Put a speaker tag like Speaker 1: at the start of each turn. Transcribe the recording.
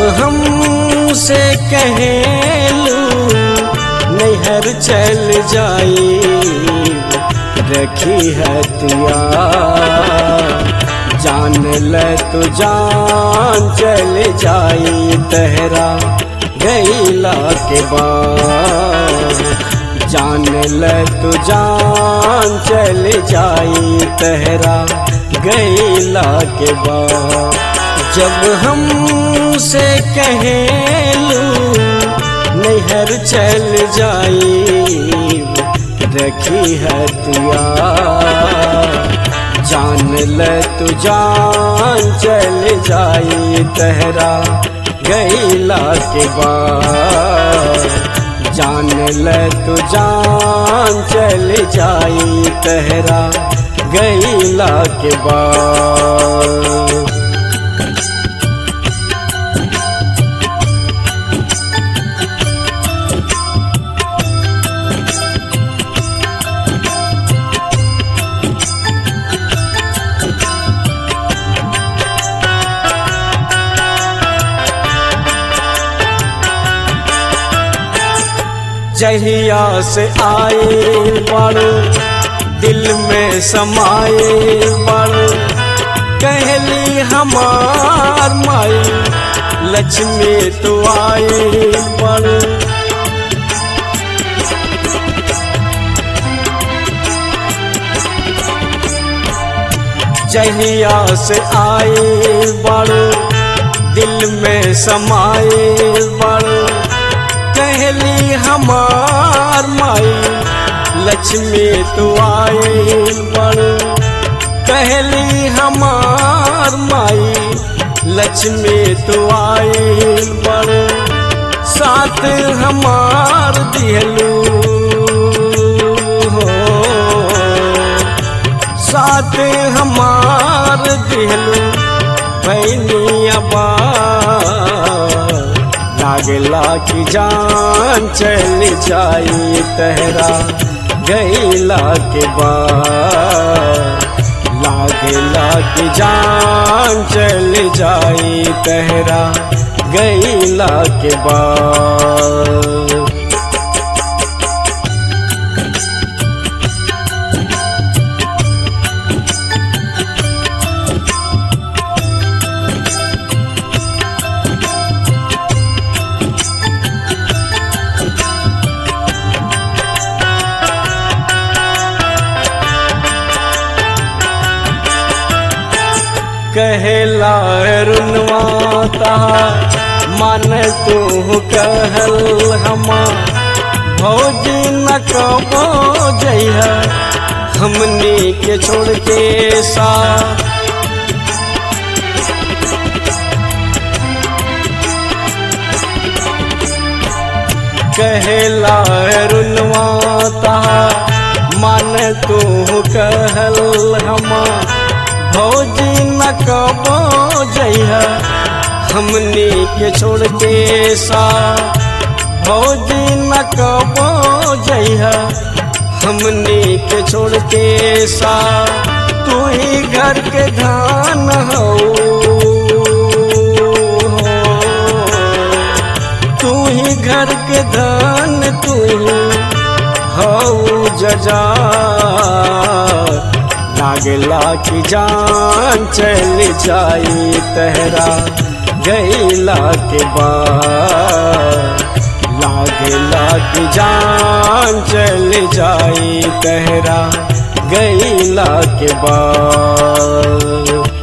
Speaker 1: हमसे कहेलू नैहर चल जाई रखी हतिया जान ल तू जान चल जाई तहरा गईला के बाद जान ल तू जान चल जाई तहरा गईला के बाद जब हमसे कहेलू नैहर चल जाई रखी हतिया जान ल तू जान चल जाई तहरा गईला के बाद जान ल तू जान चल जाई तहरा गईला के बाद जहिया से आए बड़ दिल में समाए बड़ कहली हमार माई लक्ष्मी तो आए बड़ जहिया से आए बड़ दिल में समाए बड़ कहली हमार माई लक्ष्मी तो आए बड़ कहली हमार माई लक्ष्मी तो आए बड़ साथ हमार दिहलू हो साथ हमार दिहलू भैनिया बा लागला की जान चल जाई तहरा गईला के बाद लागला की जान चल जाई तहरा गईला के बाद कहला रुनवाता मन तू कहल हमा भौज न कबो जइह हमनी के छोड़ के सा कहला रुनवाता मन तू कहल हमा भौजी न कबो जइह हमनी के छोड़ के सा भौजी न कबो जइह हमनी के छोड़ के सा तू ही घर के धान हो तू ही घर के धान तू ही हऊ जजा लागला की जान चल जाई तहरा गईला के बाद लागला की जान चल जाई तहरा गईला के बाद